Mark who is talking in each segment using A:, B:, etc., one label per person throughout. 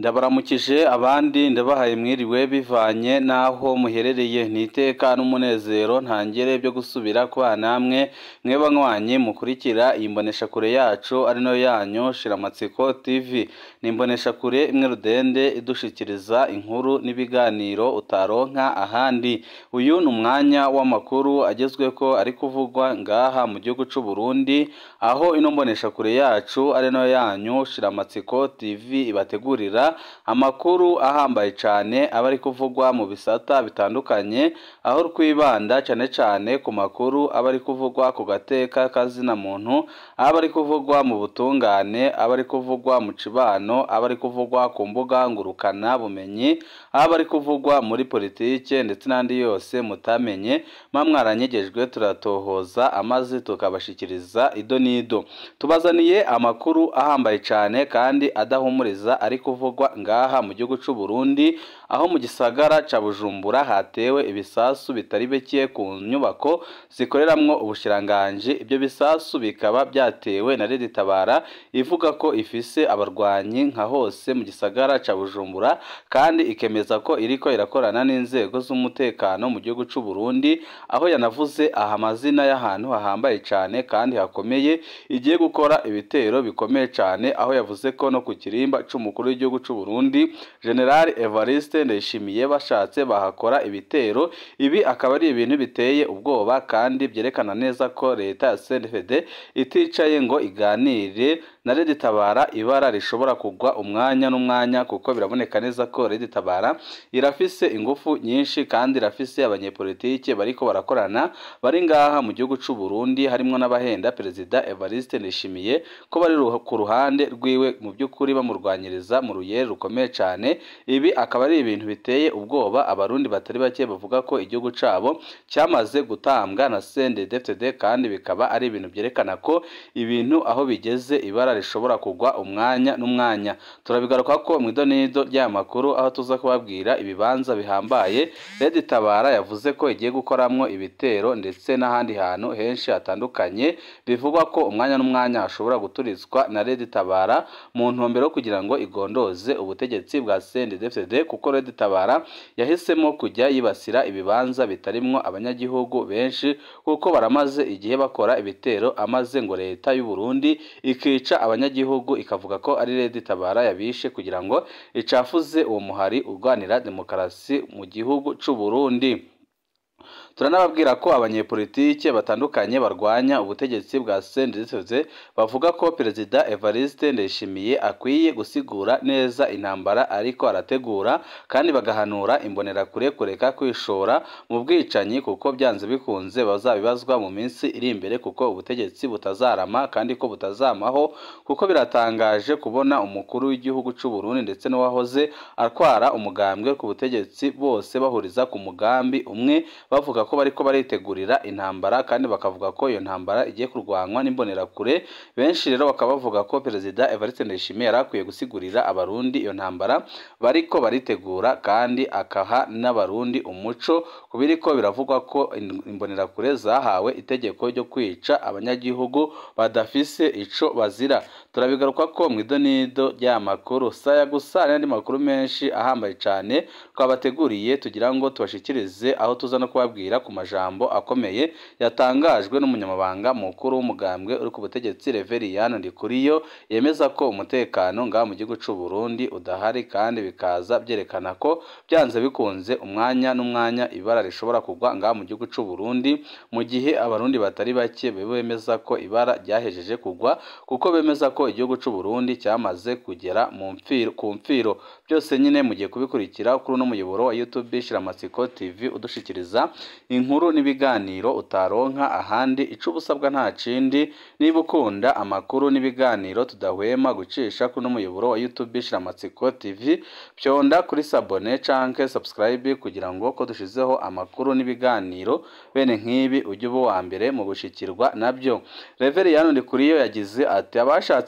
A: ndabaramukije abandi ndabahaye mwiriwe bivanye n'aho muherereye ni iteka n'umunezero ntangere byo gusubira kwa namwe mweba nkwanye mukurikira iyi mboneshakure yacu ari nayo yanyu shiramatsiko tv ni imboneshakure imwe rudende idushikiriza inkuru n'ibiganiro utaronka ahandi uyu ni umwanya w'amakuru agezweko ari kuvugwa ngaha mu gihugu c'u Burundi aho ino mboneshakure yacu ari nayo yanyu shiramatsiko tv ibategurira amakuru ahambaye cyane aba ari kuvugwa mu bisata bitandukanye aho twibanda cyane cyane ku makuru aba ari kuvugwa ku gateka kazina muntu aba ari kuvugwa mu butungane aba ari kuvugwa mu cibano aba ari kuvugwa ku mbuga ngurukana bumenyi aba ari kuvugwa muri politike ndetse n'andi yose mutamenye mwa mwaranyegejwe turatohoza amaze tukabashikiriza ido n'ido tubazaniye amakuru ahambaye cyane kandi adahumuriza ari kuvugwa ngaha mu gihugu c'u Burundi aho mu gisagara ca Bujumbura hatewe ibisasu bitari bike ku nyubako zikoreramwo ubushiranganje ibyo bisasu bikaba byatewe na Leta Tabara ivuga ko ifise abarwanyi nka hose mu gisagara ca Bujumbura kandi ikemeza ko iriko irakorana n'inzego z'umutekano mu gihugu c'u Burundi aho yanavuze aha amazina y'ahantu hahambaye cyane kandi hakomeye igiye gukora ibitero bikomeye cyane aho yavuze ko no ku kirimba c'umukuru w'igihugu c'u Burundi General Evariste Ndayishimiye bashatse bahakora ibitero ibi akaba ari ibintu biteye ubwoba kandi byerekana neza ko leta ya CNDD iticaye ngo iganire na Leta Tabara ibara rishobora kugwa umwanya n'umwanya kuko biraboneka neza ko Leta Tabara irafise ingufu nyinshi kandi irafise abanyepolitike bariko barakorana bari ngaha mu gihugu c'u Burundi harimo n'abahenda Perezida Evariste Ndayishimiye ko bari ku ruhande rwiwe mu by'ukuri bamurwanyiriza mu ruyere rukomeye cyane ibi akaba ari ibintu biteye ubwoba abarundi batari bake bavuga ko igihugu cabo cyamaze gutambwa na CNDD-FDD kandi bikaba ari ibintu byerekana ko ibintu aho bigeze ibara rishobora kugwa umwanya n'umwanya turabigaruka ko mu idonido ry'aya makuru aho tuza kubabwira ibibanza bihambaye Leta Tabara yavuze ko igiye gukoramwo ibitero ndetse n'ahandi hantu henshi hatandukanye bivugwa ko umwanya n'umwanya hashobora guturizwa na Leta Tabara mu ntumbero yo kugira ngo igondoze ubutegetsi bwa CNDD-FDD kuko Leta Tabara yahisemo kujya yibasira ibibanza bitarimwo abanyagihugu benshi kuko baramaze igihe bakora ibitero amaze ngo leta y'u Burundi ikica abanyagihugu ikavuga ko ari Leta Tabara yabishe kugira ngo icafuze uwo muhari urwanira demokarasi mu gihugu c'u Burundi turanababwira ko abanyepolitike batandukanye barwanya ubutegetsi bwa CNDD-FDD bavuga ko Perezida Evariste Ndayishimiye akwiye gusigura neza intambara ariko arategura kandi bagahanura imbonerakure kureka kwishora mu bwicanyi kuko byanze bikunze bazabibazwa mu minsi iri imbere kuko ubutegetsi butazarama kandi ko butazamaho kuko biratangaje kubona umukuru w'igihugu c'u Burundi ndetse n'uwahoze atwara umugambwe ku butegetsi bose bahuriza ku mugambi umwe bavuga ko bariko baritegurira intambara kandi bakavuga ko iyo ntambara igiye kurwanwa n'imbonerakure benshi rero bakaba bavuga ko perezida Evariste Ndayishimiye yari akwiye gusigurira abarundi iyo ntambara bariko baritegura kandi akaha n'abarundi umuco kubiriko biravugwa ko imbonerakure zahawe itegeko ryo kwica abanyagihugu badafise ico bazira turabigaruka ko mu idonido ry'aya makuru saya gusa n'andi makuru menshi ahambaye cyane twabateguriye tugira ngo tubashikirize aho tuza no kubabwira ku majambo akomeye yatangajwe n'umunyamabanga mukuru w'umugambwe uri ku butegetsi Reveriyani Ndikuriyo yemeza ko umutekano ngaha mu gihugu c'u Burundi udahari kandi bikaza byerekana ko byanze bikunze umwanya n'umwanya ibara rishobora kugwa ngaha mu gihugu c'u Burundi mu gihe abarundi batari bake bemeza ko ibara ryahejeje kugwa kuko bemeza ko igihugu c'u Burundi cyamaze kugera mu mfiro ku mfiro byose nyine mugiye kubikurikira kuri uno muyoboro wa YouTube Shiramatsiko TV udushikiriza inkuru n'ibiganiro utaronka ahandi ico ubusabwa nta kindi niba ukunda amakuru n'ibiganiro tudahwema gucisha kuri umuyoboro wa YouTube Shiramatsiko TV pyonda kuri sabone canke subscribe kugira ngo ko dushizeho amakuru n'ibiganiro bene nk'ibi ujye uba wa mbere mu gushikirwa nabyo Reveriyani Ndikuriyo yagize ati abashatse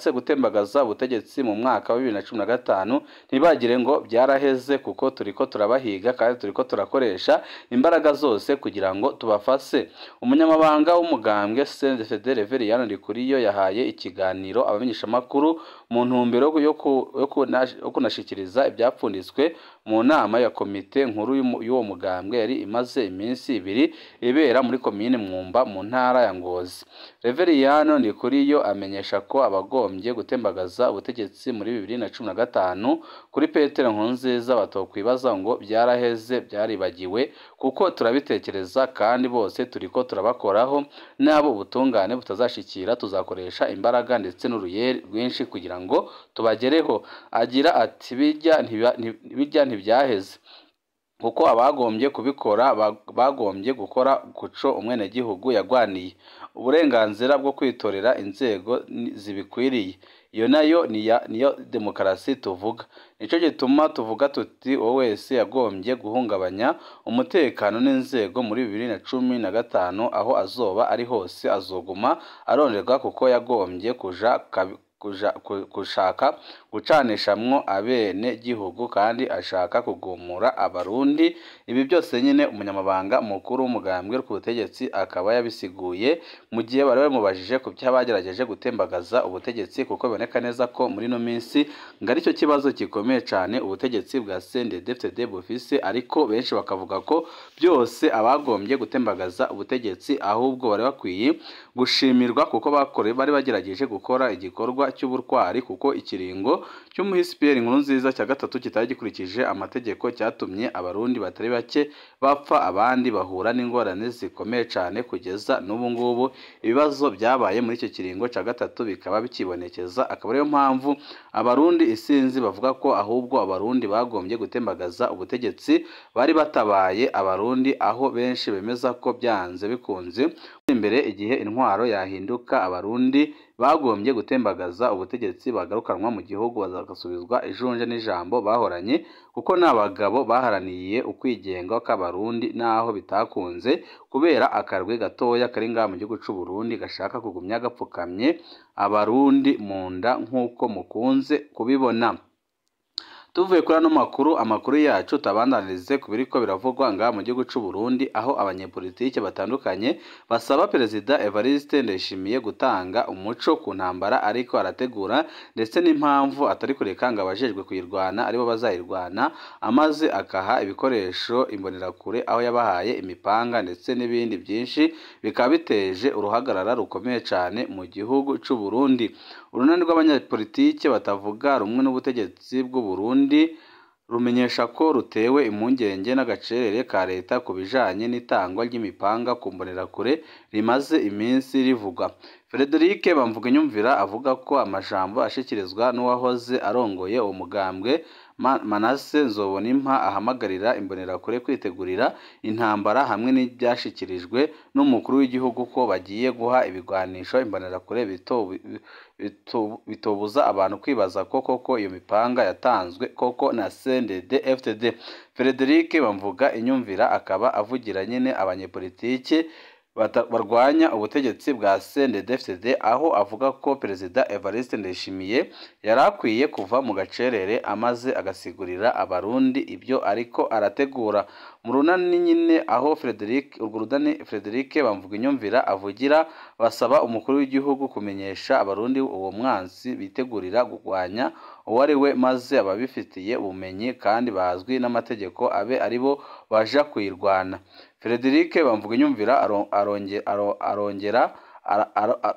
A: bashatse gutembagaza ubutegetsi mu mwaka wa bibiri na cumi na gatanu ntibagire ngo byaraheze kuko turiko turabahiga kandi turiko turakoresha imbaraga zose kugira ngo tubafase umunyamabanga w'umugambwe CNDD Reverien Ndikuriyo yahaye ikiganiro abamenyeshamakuru mu ntumbero yo ku- yo kunash- yo kunashikiriza ibyapfunditswe mu nama ya komite nkuru y'umu- y'uwo mugambwe yari imaze iminsi ibiri ibera muri komine Mwumba mu ntara ya Ngozi Reveriyano Ndikuriyo amenyesha ko abagombye gutembagaza ubutegetsi muri bibiri na cumi na gatanu kuri Petero Nkurunziza batokwibaza ngo byaraheze byaribagiwe kuko turabitekereza kandi bose turiko turabakoraho n'abo ubutungane butazashikira tuzakoresha imbaraga ndetse n'uruyeri rwinshi kugira ngo tubagereho agira ati bijya ntiba- nti- bijya ntibyaheze kuko abagombye kubikora ba- bagombye gukora kuco umwenegihugu yagwaniye uburenganzira bwo kwitorera inzego ni- zibikwiriye iyo nayo niya- niyo demokarasi tuvuga nicyo gituma tuvuga tuti uwo wese yagombye guhungabanya umutekano n'inzego muri bibiri na cumi na gatanu aho azoba ari hose azoguma aronderwa kuko yagombye kuja kabi- kuja ku- gushaka gucanishamwo abene gihugu kandi ashaka kugumura abarundi ibi byose nyine umunyamabanga mukuru w'umugambwe ku butegetsi akaba yabisiguye mu gihe bari bamubajije ku byo bagerageje gutembagaza ubutegetsi kuko biboneka neza ko muri ino minsi ngo aricyo kibazo gikomeye cyane ubutegetsi bwa CNDD-FDD bufise ariko benshi bakavuga ko byose abagombye gutembagaza ubutegetsi ahubwo bari bakwiye gushimirwa kuko bakore bari bagerageje gukora igikorwa cy'ubutwari kuko ikiringo cy'umuhisi Pierre Nkurunziza cya gatatu kitari gikurikije amategeko cyatumye abarundi batari bake bapfa abandi bahura n'ingorane zikomeye cyane kugeza n'ubu ngubu ibibazo byabaye muri icyo kiringo cya gatatu bikaba bikibonekeza akaba ariyo mpamvu abarundi isinzi bavuga ko ahubwo abarundi bagombye gutembagaza ubutegetsi bari batabaye abarundi aho benshi bemeza ko byanze bikunze imbere igihe intwaro yahinduka abarundi bagombye gutembagaza ubutegetsi bagarukanwa mu gihugu bagasubizwa ijunje n'ijambo bahoranye kuko ni abagabo baharaniye ukwigenga kw'abarundi n'aho bitakunze kubera akarwi gatoya kari ngaha mu gihugu cy'u Burundi gashaka kugumya gapfukamye abarundi mu nda nk'uko mukunze kubibona tuvuye kuri ano makuru amakuru yacu tabandanirize ku biriko biravugwa ngaha mu gihugu cy'u Burundi aho abanyepolitike batandukanye basaba perezida Evariste Ndayishimiye gutanga umuco ku ntambara ariko arategura ndetse n'impamvu atari kureka ngo abajejwe kuyirwana aribo bazayirwana amaze akaha ibikoresho imbonerakure aho yabahaye imipanga ndetse n'ibindi byinshi bikaba biteje uruhagarara rukomeye cyane mu gihugu cy'u Burundi urunani rw'abanyapolitike batavuga rumwe n'ubutegetsi bw'u Burundi rumenyesha ko rutewe impungenge n'agacerere ka leta ku bijanye n'itangwa ry'imipanga ku mbonerakure rimaze iminsi rivugwa Frederic Bamvuginyumvira avuga ko amajambo ashikirizwa n'uwahoze arongoye uwo mugambwe Ma- Manase Nzobonimpa ahamagarira imbonerakure kwitegurira intambara hamwe n'ibyashikirijwe n'umukuru w'igihugu ko bagiye guha ibigwanisho imbonerakure bito bito- bitobuza abantu kwibaza ko koko iyo mipanga yatanzwe koko na CNDD FDD Frederic Bamvuga inyumvira akaba avugira nyine abanyepolitike bata- barwanya ubutegetsi bwa CNDD-FDD aho avuga ko perezida Evariste Ndayishimiye yari akwiye kuva mu gacerere amaze agasigurira abarundi ibyo ariko arategura mu runani nyine aho Frederic urwo runani Frederic bamvuga inyumvira avugira basaba umukuru w'igihugu kumenyesha abarundi uwo mwansi bitegurira kurwanya uwo ari we maze ababifitiye ubumenyi kandi bazwi n'amategeko abe aribo baja kuyirwana Frederic bamvuga inyumvira aro- aronge- aro- arongera ara- ara- a-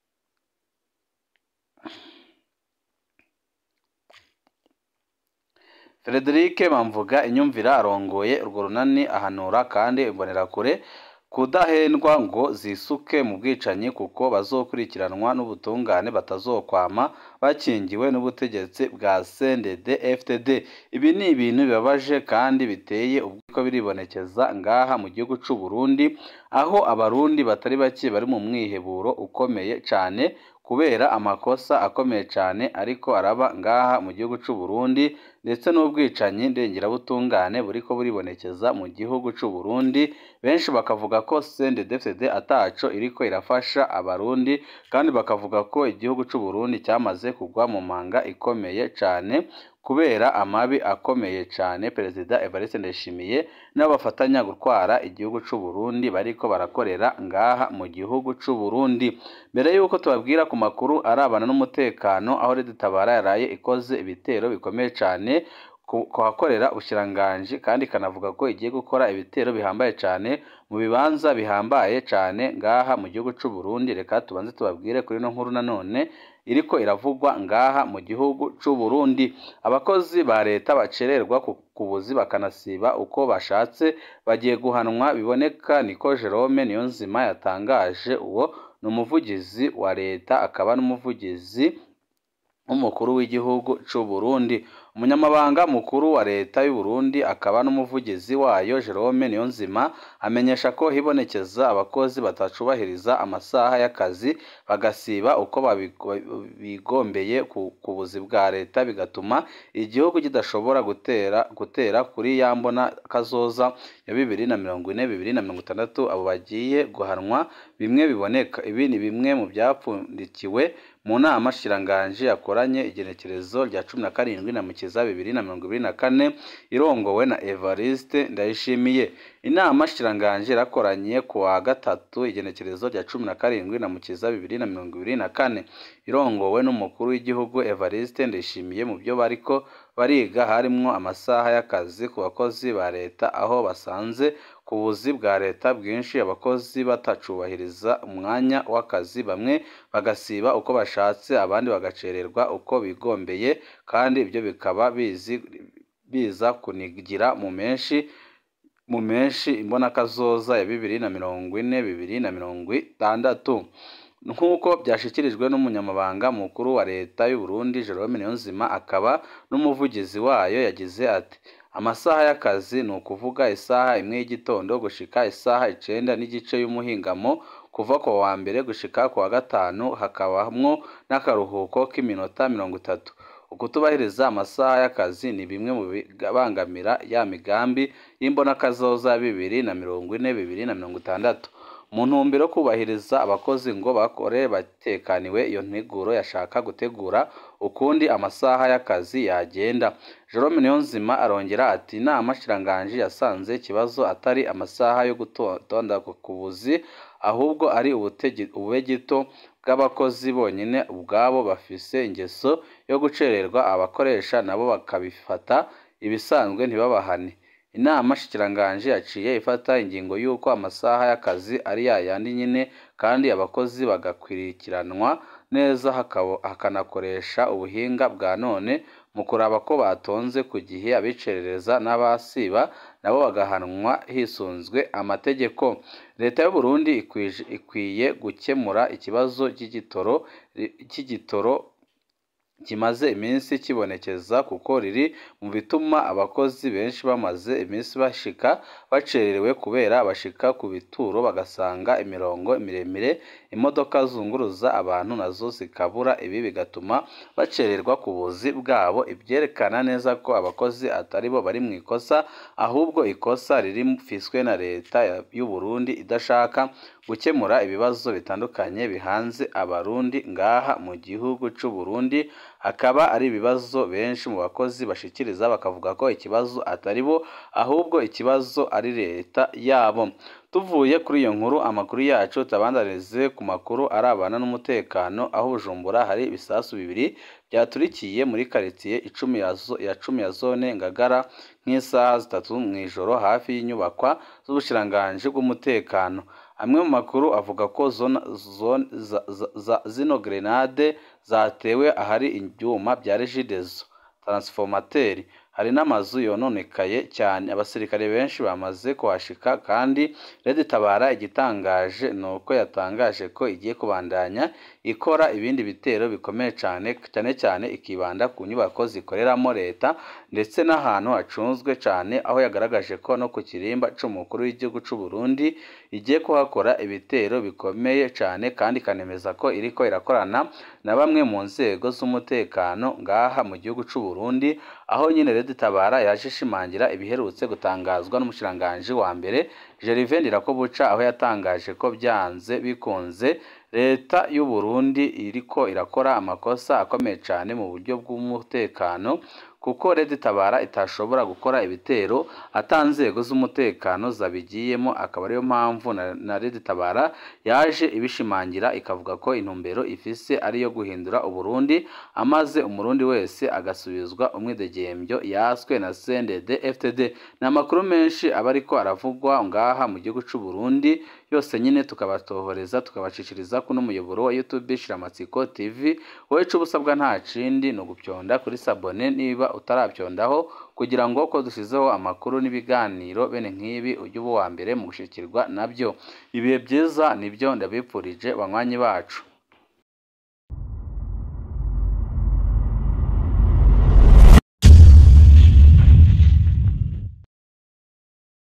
A: Frederic Bamvuga inyumvira arongoye urwo runani ahanura kandi imbonerakure kudahendwa ngo zisuke mu bwicanyi kuko bazokurikiranwa n'ubutungane batazokwama bakingiwe n'ubutegetsi bwa CNDD FDD ibi ni ibintu bibabaje kandi biteye ubwiko biribonekeza ngaha mu gihugu cy'u Burundi aho abarundi batari bake bari mu mwiheburo ukomeye cyane kubera amakosa akomeye cyane ariko araba ngaha mu gihugu cy'u Burundi ndetse n'ubwicanyi ndengerabutungane buriko buribonekeza mu gihugu c'u Burundi benshi bakavuga ko CNDD-FDD ataco iriko irafasha abarundi kandi bakavuga ko igihugu c'u Burundi cyamaze kugwa mu manga ikomeye cane kubera amabi akomeye cane Perezida Evariste Ndayishimiye n'abo bafatanya gutwara igihugu c'u Burundi bariko barakorera ngaha mu gihugu c'u Burundi mbere yuko tubabwira ku makuru arabana n'umutekano aho Leta Tabara yaraye ikoze ibitero bikomeye cane kuhakorera ubushiranganji kandi ikanavuga ko igiye gukora ibitero bihambaye cane mu bibanza bihambaye cane ngaha mu gihugu c'u Burundi reka tubanze tubabwire kuri no nkuru nanone iriko iravugwa ngaha mu gihugu c'u Burundi abakozi ba leta bacererwa ku buzi bakanasiba uko bashatse bagiye guhanwa biboneka niko Jerome Niyonzima yatangaje uwo ni umuvugizi wa leta akaba n'umuvugizi w'umukuru w'igihugu c'u Burundi umunyamabanga mukuru wa leta y'u Burundi akaba n'umuvugizi wayo Jerome Niyonzima amenyesha ko hibonekeza abakozi batacubahiriza amasaha y'akazi bagasiba uko bigombeye ku buzi bwa leta bigatuma igihugu kidashobora gutera gutera kuri ya mbona kazoza ya bibiri na mirongo ine bibiri na mirongo itandatu abo bagiye guhanwa bimwe biboneka ibi ni bimwe mu byapfundikiwe mu nama shiranganji yakoranye igenekerezo rya cumi na karindwi na mukiza bibiri na mirongo ibiri na kane irongowe na Evariste Ndayishimiye inama shiranganji yarakoranye ku wa gatatu igenekerezo rya cumi na karindwi na mukiza bibiri na mirongo ibiri na kane irongowe n'umukuru w'igihugu Evariste Ndayishimiye mu byo bariko bariga harimwo amasaha y'akazi ku bakozi ba leta aho basanze ku buzi bwa leta bwinshi abakozi batacubahiriza umwanya w'akazi bamwe bagasiba uko bashatse abandi bagacererwa uko bigombeye kandi ibyo bikaba bizi biza kunigira mu menshi mu menshi imbonakazoza ya bibiri na mirongo ine bibiri na mirongo itandatu nk'uko byashyikirijwe n'umunyamabanga mukuru wa leta y'u Burundi Jerome Niyonzima akaba n'umuvugizi wayo yagize ati amasaha y'akazi ni ukuvuga isaha imwe y'igitondo gushika isaha icenda n'igice y'umuhingamo kuva ku wa mbere gushika ku wa gatanu hakabamwo n'akaruhuko k'iminota mirongo itatu ukutubahiriza amasaha y'akazi ni bimwe mu bibangamira ya migambi y'imbonakazoza bibiri na mirongo ine bibiri na mirongo itandatu mu ntumbero yo kubahiriza abakozi ngo bakore batekaniwe iyo nteguro yashaka gutegura ukundi amasaha y'akazi yagenda Jerome Niyonzima arongera ati inama shiranganji yasanze ikibazo atari amasaha yo gutonda ku buzi ahubwo ari ububegito bw'abakozi bonyine ubwabo bafise ingeso yo gucererwa abakoresha nabo bakabifata ibisanzwe ntibabahane inama shikiranganji yaciye ifata ingingo y'uko amasaha y'akazi ari yayandi nyine kandi abakozi bagakurikiranwa neza hakanakoresha ubuhinga bwa none mu kuraba ko batonze ku gihe abicerereza n'abasiba nabo bagahanwa hisunzwe amategeko leta y'u Burundi ikwiye gukemura ikibazo cy'igitoro cy'igitoro kimaze iminsi kibonekeza kuko riri mu bituma abakozi benshi bamaze iminsi bashika bacererewe kubera bashika ku bituro bagasanga imirongo miremire imodoka zunguruza abantu nazo zikabura ibi bigatuma bacererwa ku buzi bwabo ibyerekana neza ko abakozi atari bo bari mu ikosa ahubwo ikosa riri fiswe na leta y'u Burundi idashaka gukemura ibibazo bitandukanye bihanze abarundi ngaha mu gihugu c'u Burundi akaba ari ibibazo benshi mu bakozi bashikiriza bakavuga ko ikibazo atari bo ahubwo ikibazo ari leta yabo tuvuye kuri iyo nkuru amakuru yacu tabandarize ku makuru arabana n'umutekano aho Bujumbura hari ibisasu bibiri byaturikiye muri karitsiye icumi ya cumi ya zone Ngagara nk'isaha zitatu mu ijoro hafi y'inyubakwa z'ubushiranganji bw'umutekano amwe mu makuru avuga ko zino grenade zatewe ahari ibyuma bya regidezo taransifomateri hari n'amazu yononekaye cyane abasirikare benshi bamaze kuhashika kandi Red Tabara igitangaje ni uko yatangaje ko igiye kubandanya ikora ibindi bitero bikomeye cyane cyane cyane ikibanda ku nyubako zikoreramo leta ndetse n'ahantu hacunzwe cyane aho yagaragaje ko no ku kirimba c'umukuru w'igihugu c'u Burundi igiye kuhakora ibitero bikomeye cyane kandi ikanemeza ko iriko irakorana na bamwe mu nzego z'umutekano ngaha mu gihugu c'u Burundi aho nyine Red Tabara yaje ishimangira ibiherutse gutangazwa n'umushiranganji wa mbere Gervais Ndirakobuca aho yatangaje ko byanze bikunze leta y'u Burundi iriko irakora amakosa akomeye cyane mu buryo bw'umutekano kuko Red Tabara itashobora gukora ibitero ata nzego z'umutekano zabigiyemo akaba ariyo mpamvu na, na Red Tabara yaje ibishimangira ikavuga ko intumbero ifise ariyo guhindura Uburundi amaze umurundi wese agasubizwa umwidegembyo yaswe na CNDD FTD ni amakuru menshi aba ariko aravugwa ngaha mu gihugu c'u Burundi yose nyine tukabatohoreza tukabacishiriza kuno muyoboro wa YouTube Shiramatsiko TV wowe ico ubusabwa nta kindi ni ugupyonda kuri sabone niba utarabyondaho kugira ngo ko dusizeho amakuru n'ibiganiro bene nk'ibi ujye uba uwa mbere mu gushikirwa nabyo ibihe byiza nibyo ndabipfurije banywanyi bacu